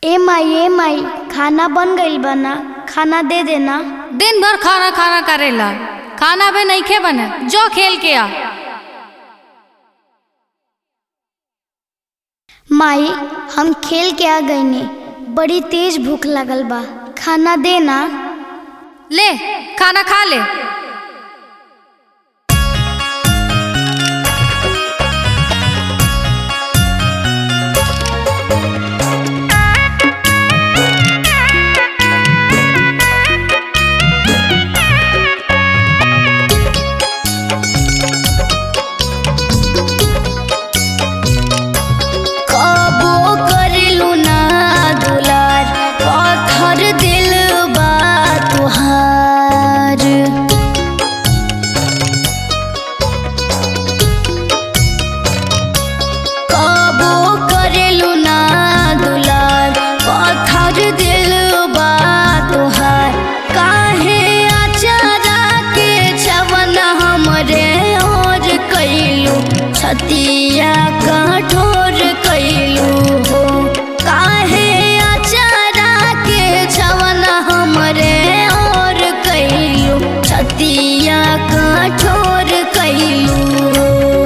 ए माई ए माई खाना बन गइल बा ना खाना दे देना दिन भर खाना खाना करेला खाना भी नहीं खे बने जो खेल के आ माई हम खेल के आ गईनी बड़ी तेज भूख लगल बा खाना दे ना ले खाना खा ले कबो करिलू ना दुलार पत्थर दिल बा तुहार कबो करिलू ना दुलार पत्थर दिल बा तुहार काहे अचारा के छवन हमरे और कैलू छतिया कठोर कैलू हो काहे अचारा के छवन हमरे और कैलू छतिया कठोर कैलू हो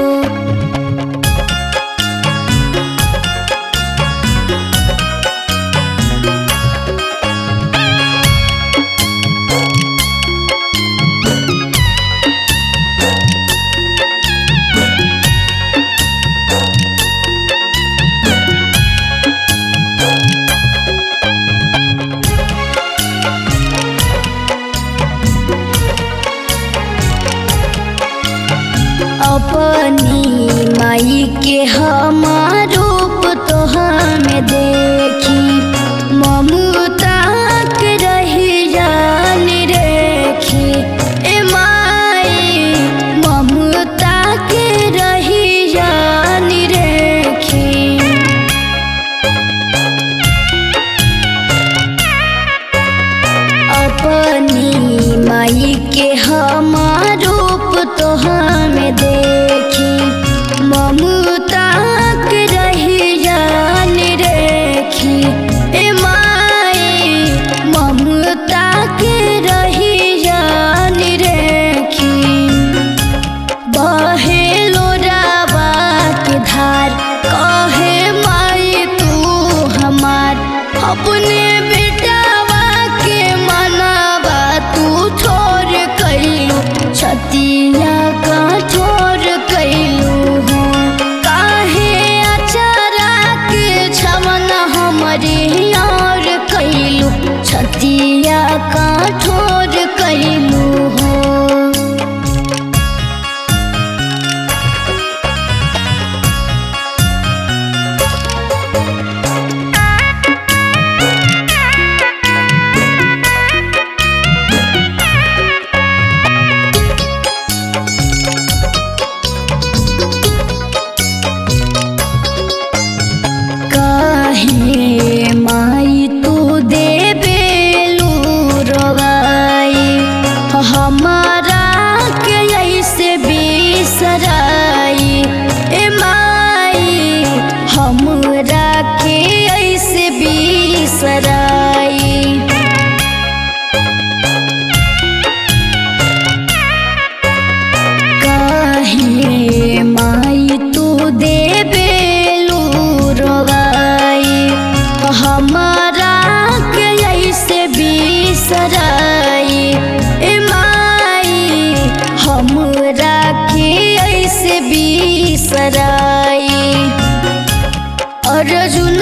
अपनी माई के हमार रूप तो हमें देखी ममता के रही जानी रेखी ए माई ममता के रही जानी रेखी अपनी माई के हमार रूप तो हमें देखी ममता के रही जान रेखी ए माई ममता के रही जान रेखी बहे लोरावा के धार कहे माई तू हमार अपने बेटावा के मनावा तू छोड़ कैलू छतिया का छोड़ कैलू हो काहे अचारा के छमन हमारी और कैलू छतिया का छोड़ कैलू हो काहे माई तू देबेलू रोवाई हमारा के ऐसे बिसराई ए माई हमरा के ऐसे बिसराई काहे माई तू देबेलू रोवाई हमारा के ऐसे बिसराई ए माई हमरा के ऐसे बिसराई अर्जुन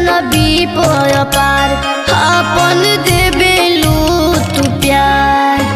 अजनबी पर पार अपन देबेलू तू प्यार